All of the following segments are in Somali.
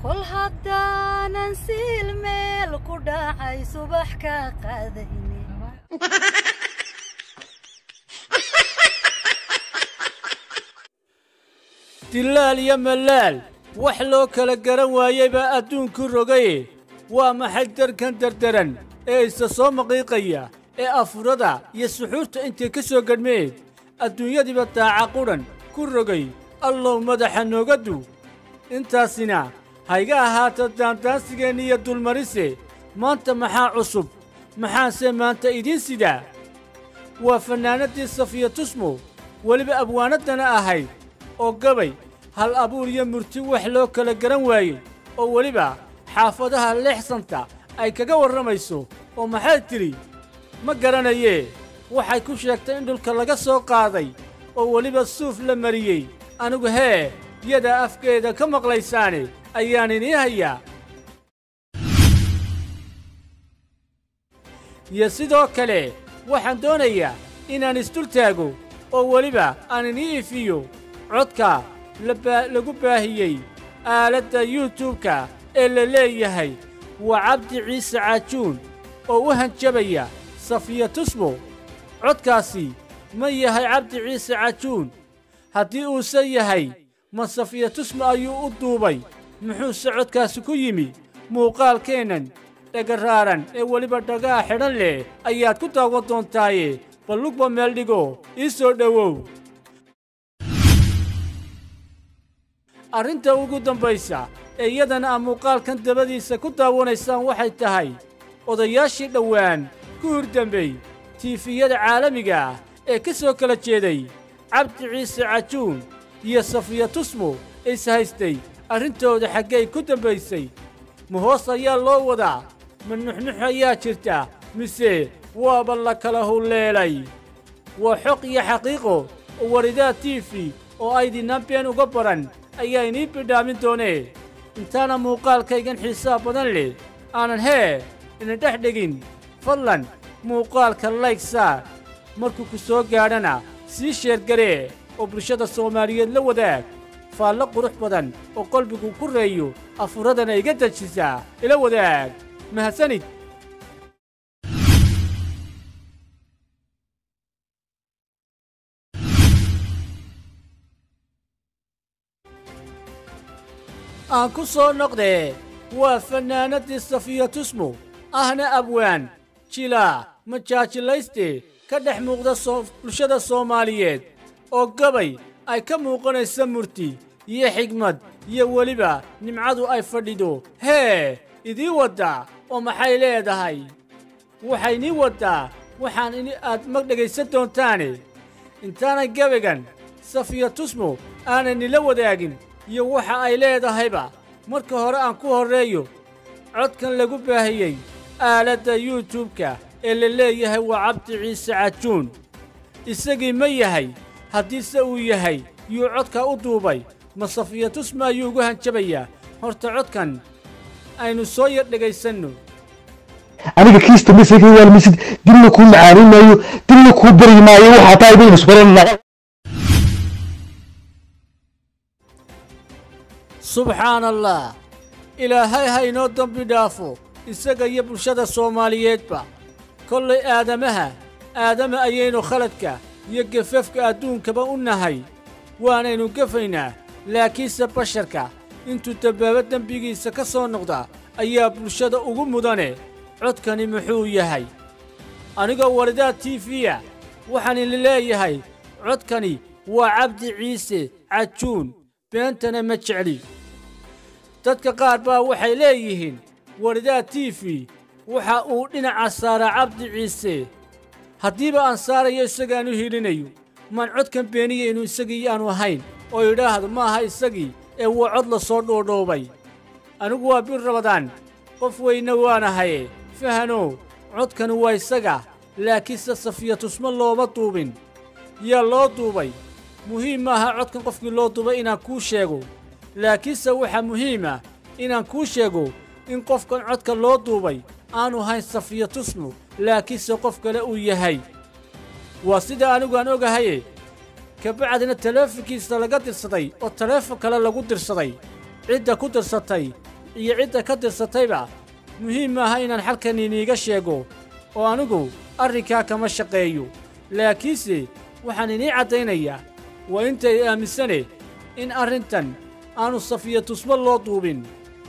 kol haddaanan siil meel ku dhacay subax ka qaadayne dilaal iyo mallaal wax loo kala garan waayey baa adduunku rogaye waa maxay darkan dardaran ee isa soo maqiiqaya ee afurada iyo suxuurta intay ka soo gadhmeen adduunyadiiba daaca qudhan ku rogay allow madaxa nooga du intaasina hayga ahaato daandaansigeenna iyo dulmarise maanta maxaa cusub maxaanse maanta idiin sidaa waa fannaanaddii safiya tusmo weliba abwaanaddana ahayd oo gabay hal abuur iyo murti wax loo kala garan waayey oo weliba xaafadaha leexsanta ay kaga warramayso oo maxay tidhi ma garanayee waxay ku sheegtay in dhulka laga soo qaaday oo weliba suuf la mariyey anigu hee yadaa afkeeda ka maqlaysaane ayaan inii hayaa iyo sidoo kale waxaan doonayaa inaan isdul taago oo weliba aan inii ifiyo codka lagu baahiyey aaladda yuutubka ee la leeyahay waa cabdi ciise caajuun oo u hanjabaya safiya tusmo codkaasi ma yahay cabdi ciise cajuun haddii uuse yahay ma safiya tusmo ayuu u duubay muxuuse codkaasi ku yimi muuqaalkeennan dhagaraaran ee weliba dhagaha xidhan leh ayaad ku daawan doontaaye ballugba meel dhigo ii soo dhowow arrinta ugu dambaysa ee iyadana aa muuqaalkan dabadiisa ku daawanaysaan waxay tahay odayaashii dhowaan ku hurdambey tiifiyada caalamiga ah ee ka soo kala jeeday cabdi ciise cajuun iyo safiya tusmo is haystay arrintooda xaggay ku dambaysay ma hoos ayaa loo wadaa ma nuxnux ayaa jirta mise waaba la kala hulleelay waa xoq iyo xaqiiqo oo waridaad tiifi oo aydinaan been uga baran ayaa inii bidhaamin doonee intaana muuqaalkaygan xiisaha badan leh aanan hee ina dhex dhegin fadlan muuqaalka layg saar markuu ku soo gaadhana sii sheergaree oo bulshada soomaaliyeed la wadaag faallo qurux badan oo qalbigu ku reeyo afuradana iga dejisaa ila wadaag mahadsanid aan ku soo noqdee waa fannaanaddii safiya tusmo ahna abwaan jilaa majaajilayste ka dhex muuqda bulshada soomaaliyeed oo gabay ay ka muuqanaysa murti iyo xigmad iyo weliba nimcadu ay fadhido hee idii waddaa oo maxay leedahay waxaynii waddaa waxaan in aad mag dhegaysan doontaane intaanay gabaygan safiya tusmo aanay nila wadaagin iyo waxa ay leedahayba marka hore aan ku horreeyo codkan lagu baahiyey aaladda yuutubka ee la leeyahay waa cabdi ciise cajuun isagii ma yahay haddiise uu yahay yuu codka u duubay ma safiya tusma ayuu ugu hanjabayaa horta codkan aynu soo yar dhegaysanno aniga kiista masaka waalmisid dibna kuu macaanin maayo dibna kuu bari maayo waxaa tahay baynu isbaranaa subxaan allah ilaahay ha inoo dembi dhaafo isaga iyo bulshada soomaaliyeedba kollay aadamaha aadama ayaynu khaladka iyo gefafka adduunkaba u nahay waanaynu gefaynaa laakiinse basharka intuu dabbaabo dembigiisa ka soo noqda ayaa bulshada ugu mudane codkani muxuu yahay anigoo walidaad tiifiya waxaan idin leeyahay codkani waa cabdi ciise cajuun beentana ma jecli dadka qaar baa waxay leeyihiin waridaad tiifi waxa uu dhinaca saaraa cabdi ciise haddiiba aan saarayo isagaan u hilinayo maan codkan beeniya inuu isagii aanu ahayn oo idhaahdo ma aha isagii ee waa cod la soo dhoodhoobay anigu waa bir rabadaan qof weynna waanahaye fahanow codkani waa isaga laakiinse safiya tusmo looma duubin yaa loo duubay muhiim maaha codkan qofkii loo duubay inaan kuu sheego laakiinse waxaa muhiim ah inaan kuu sheego in qofkan codka loo duubay aanu hayn safiya tusmo laakiinse qof kale uu yahay waa sida anigu aan ogahaye kabacdina taleefonkiisa laga dirsaday oo taleefon kale lagu dirsaday cidda ku dirsatay iyo cidda ka tirsatayba muhiim maaha inaan xalkan iniiga sheego oo anigu arrinkaa kama shaqeeyo laakiinse waxaan inii caddaynayaa waa intay aaminsane in arrintan aanu safiya tusmo loo duubin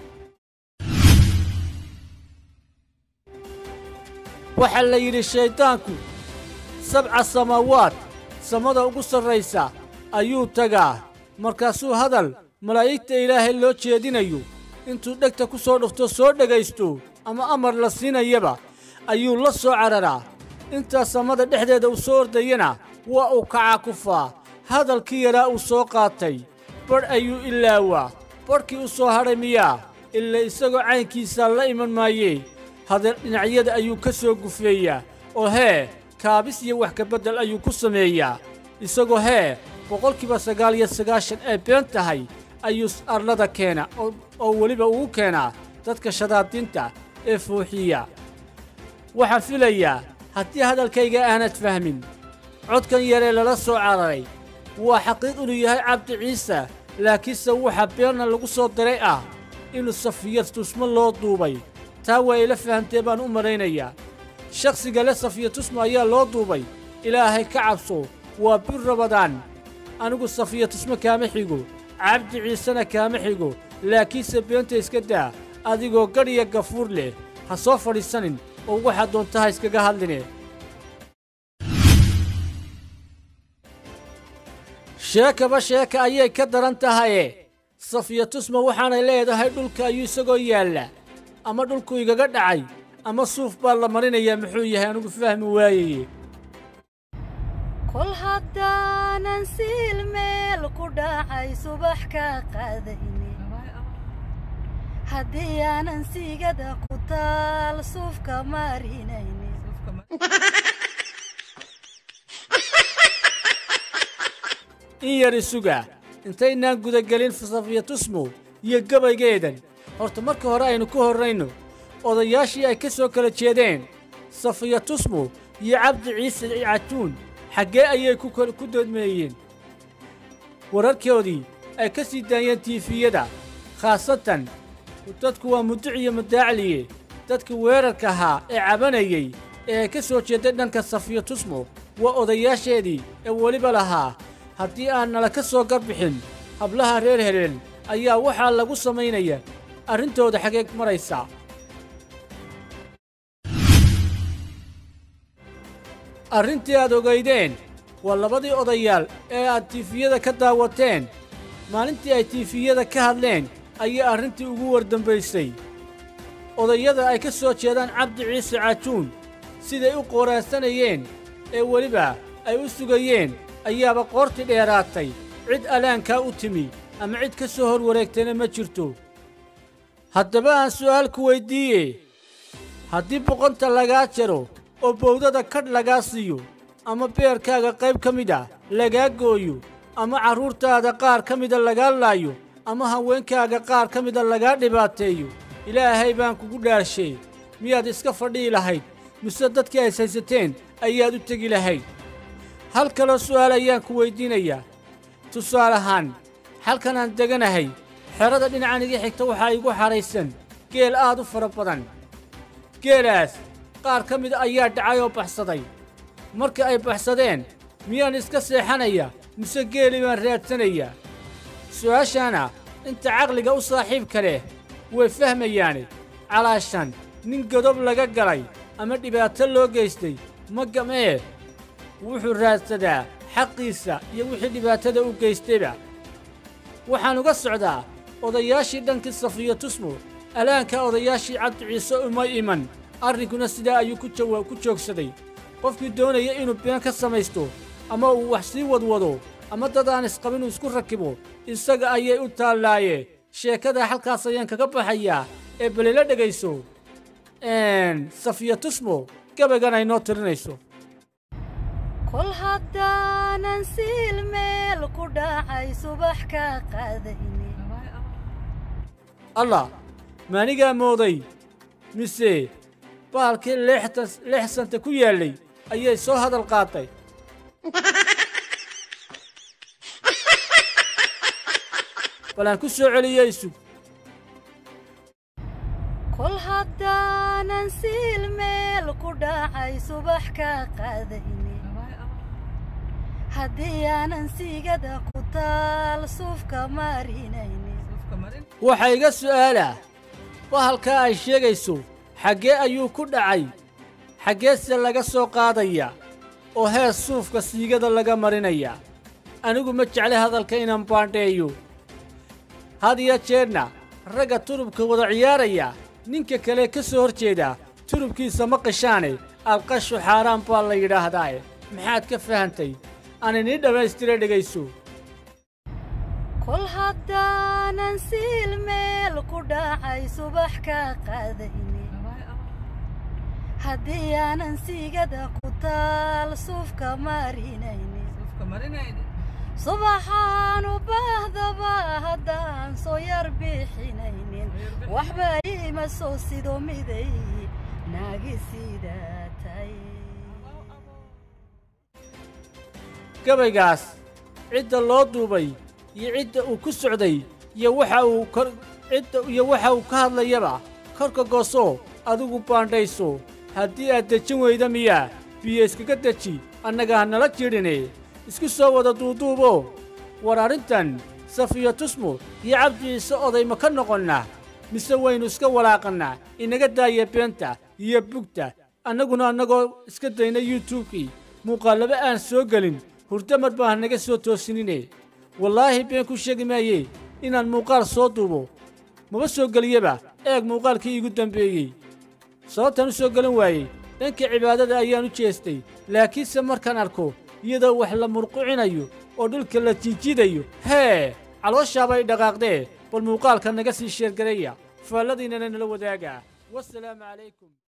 waxaa la yidhi shayddaanku sabca samaawaad samada ugu sarraysa ayuu tagaa markaasuu hadal malaa'igta ilaahay loo jeedinayo intuu dhegta ku soo dhufto soo dhegaysto ama amar la siinayaba ayuu la soo cararaa intaa samada dhexdeeda u soo ordayana waa uu kacaa kufaa hadalkii yaraa uu soo qaatay badh ayuu ilaawaa badhkii u soo hadhay miyaa ila isagoo caynkiisaa la iman maayee hadal dhinacyada ayuu ka soo gufeeyaa oo hee kaabis iyo wax kabeddel ayuu ku sameeyaa isagoo hee boqolkiiba sagaal iyo sagaashan ay been tahay ayuu arlada keena oo weliba ugu keenaa dadka shadaadiinta ee fooxiya waxaan filayaa haddii hadalkayga aanad fahmin codkan yaree lala soo cararay waa xaqiiq inuu yahay cabdi ciise laakiinse waxa beenna lagu soo diray ah inuu safiya tusmo loo duubay taa waa ila fahamtee baan u malaynayaa shakhsiga le safiya tusmo ayaa loo duubay ilaahay ka cabso waa bir rabadaan anigu safiya tusmo kaama xigo cabdi ciisena kaama xigo laakiinse beenta iska daa adigoo gadhiya gafuur leh ha soo fadhiisanin oo waxaad doontaha iskaga hadline sheekaba sheeka ayay ka daran tahaye safiya tusma waxaanay leedahay dhulka ayuu isagoo yaalla ama dhulku igaga dhacay ama suuf baa la marinayaa muxuu yahay anigu fahmi waayeye kol haddaanan siil meel ku dhacay subax ka qaadayni haddii aanan siigada ku taal suufka marinayni in yar isuga intaynaan gudagelin safiya tusmo iyo gabaygeedan horta marka hore aynu ka horrayno odayaashii ay ka soo kala jeedeen safiya tusmo iyo cabdi ciise cajuun xaggee ayay ku doodmeeyeen wararkoodii ay ka sii daayeen tiifiyada khaasatan dadku waa muduc iyo madaacliye dadka weerarka ahaa ee cabanayey ee ay ka soo jeeday dhanka safiya tusmo waa odayaasheedii ee weliba lahaa haddii aan nala ka soo garbixin hablaha reer hebel ayaa waxaa lagu samaynaya arrintooda xageeg maraysa arrintii aad ogaydeen waa labadii odayaal ee aad tiifiyada ka daawateen maalintii ay tiifiyada ka hadleen ayay arrintii ugu wardambaysay odayada ay ka soo jeedaan cabdi ciise cajuun siday u qooraansanayeen ee weliba ay u sugayeen ayaaba qoortii dheeraatay cid alaankaa u timi ama cid ka soo hor wareegtayna ma jirto haddaba aan su'aal ku weyddiiye haddii boqonta lagaa jaro oo bowdada kadh lagaa siiyo ama beerkaaga qayb ka mid ah lagaa gooyo ama carruurtaada qaar ka mida lagaa laayo ama haweenkaaga qaar ka mida lagaa dhibaateeyo ilaahay baan kugu dhaarshay miyaad iska fadhihi lahayd mise dadkii ays haysateen ayaad u tegi lahayd hal kaloo su'aal ayaan ku weyddiinayaa tusaale ahaan halkan aan deganahay xerada dhinacan iga xigta waxaa igu xadhaysan geel aad u fara badan geelaas qaar ka mida ayaa dhacay oo baxsaday marka ay baxsadeen miyaan iska seexanaya mise geelii baan raadsanayaa su'aashaana inta caqliga u saaxiibka leh way fahmayaane calaashan nin godob laga galay ama dhibaato loo geystay ma gam'ee wuxuu raadsadaa xaqiisa iyo wixii dhibaatada u geystayba waxaan uga socdaa odayaashii dhankii safiya tusmo alaanka odayaashii cabdi ciise uma iman arrinkuna sidaa ayuu ku jawaab ku joogsaday qofkii doonaya inuu been ka samaysto ama uu wax sii wadwado ama dad aan isqabinuu isku rakibo isaga ayay u taallaaye sheekada halkaas ayaan kaga baxayaa ee balila dhegayso safiya tusmo gabaygan ay noo tirinayso kol haddaanan siil meel ku dhacay subax ka qaadayni allah maanigaa mooday mise baalkii leexsanta ku yaallay ayay soo hadal qaatay bal aan ku soo celiyey sug siil meel ku dhacay subax ka qadayni haddii aanan siigada ku taal suufka marinayni waxaa iga su'aalaa bahalkaa ay sheegayso xaggee ayuu ku dhacay xaggeese laga soo qaadaya oo hees suufka siigada laga marinaya anigu ma jecle hadalka inaan baandheeyo had iyo jeedna ragga turubka wada ciyaaraya ninka kale ka soo hor jeeda turubkiisa ma qishaane alqashu xaaraan baa la yidhaahdaae maxaad ka fahantay aan inii dhammaystira dhegayso kol haddaanan siil meel ku dhacay subax ka qadayni haddii aanan siigada ku taal suufka marinayni subaxaan u baahdaba haddaan soo yar bixinaynin waxba iima soo sido miday naagi sidaatay gabaygaas cidda loo duubay iyo cidda uu ku socday iyo waxa uu kor cidda iyo waxa uu ka hadlayaba korka goosoo adigu baandhayso haddii aad dejin weyda miyaa biyo iskaga deji annaga ha nala jidhine isku soo wada duuduubo war arrintan safiyo tusmo iyo cabdi ciise oday ma ka noqonnaa mise waynu iska walaaqannaa inaga daaya beenta iyo bugta annaguna annagoo iska dayna yuutubkii muuqaallaba aan soo gelin hurdamar baa naga soo toosinine wallaahi been ku sheegi maaye inaan muuqaal soo duubo maba soo geliyaba eeg muuqaalkii iigu dambeeyey sababtaan u soo gelin waayey dhanka cibaadada ayaan u jeestay laakiinse markaan arko iyadoo wax la murqucinayo oo dhulka la jiijiidayo hee calooshaabay dhaqaaqdee bal muuqaalka naga sii sheergaraya faalladiinnana nala wadaaga wasalaamu calaykum